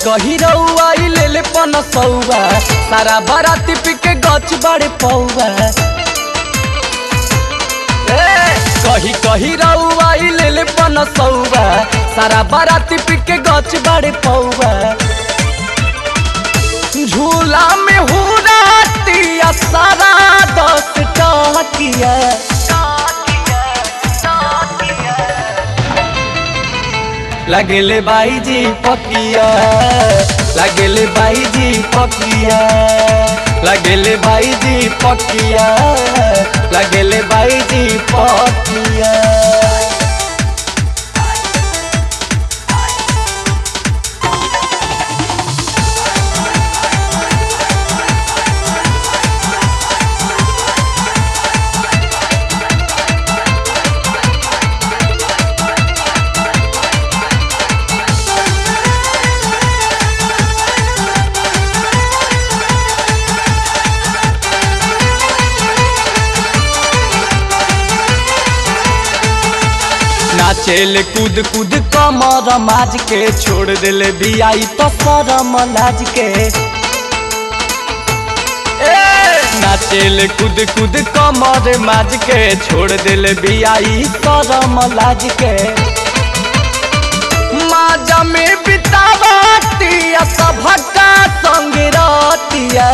कही रउआ ई ले ले पनसौआ सारा बाराती पी के गच बड़े पौआ ए, कही कही रउआ ई ले ले पनसौआ सारा बाराती पी के गच बड़े पौआ झूला में हुरातिया सारा दस टकिया लगेले बाई जी पकिया लगेले बाई जी पकिया लगेले बाई जी पकिया लगेले बाई जी पकिया नाचेले कूद कूद कमर माज के छोड़ देले बियाई तो शरम लाज के ए, नाचेले कूद कूद कमर माज के छोड़ देले बियाई शरम लाज के माजा में बितावतिया सभका संग रतिया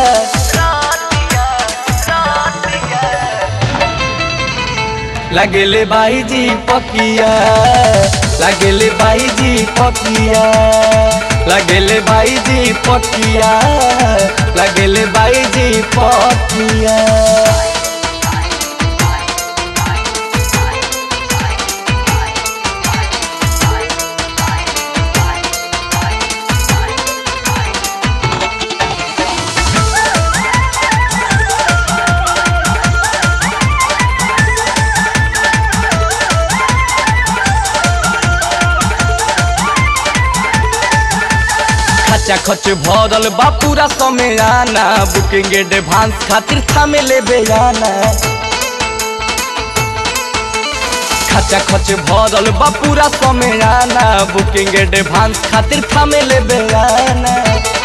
लगेले बाई जी पकिया लगेले बाई जी पकिया लगेले बाई जी पकिया लगेले बाई जी पकिया खचा खच भरल बा पूरा समय आना बुकिंग एडवांस खातिर थामे ले बेयाना खचा खच भरल बा पूरा समय आना बुकिंग एडवांस खातिर थामे ले बेयाना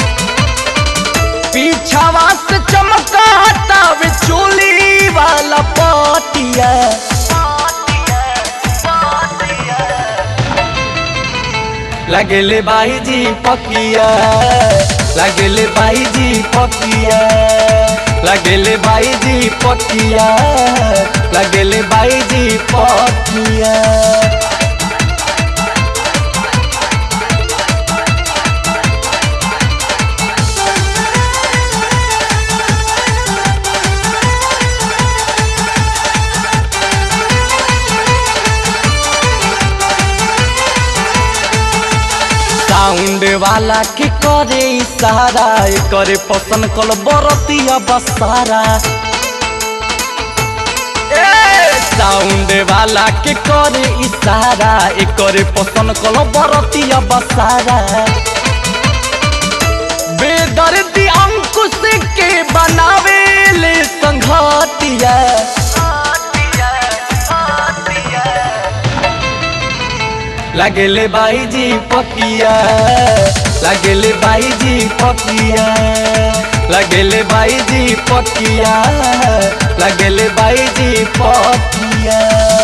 पीछावा से चमकाता वे चोली वाला पटिया लगेले बाई जी पकिया लगेले बाई जी पकिया लगेले बाई जी पकिया लगेले बाई जी पकिया साउंड वाला के करे इशारा करे पसंद कल बरतिया बसारा ए, साउंड वाला के करे इशारा करे पसंद कल बरतिया बसारा बेदर्दी अंकुश के बनावे ले संघतिया लगेले बाई जी पकिया लगेले बाई जी पकिया लगेले बाई जी पकिया लगेले बाई जी पकिया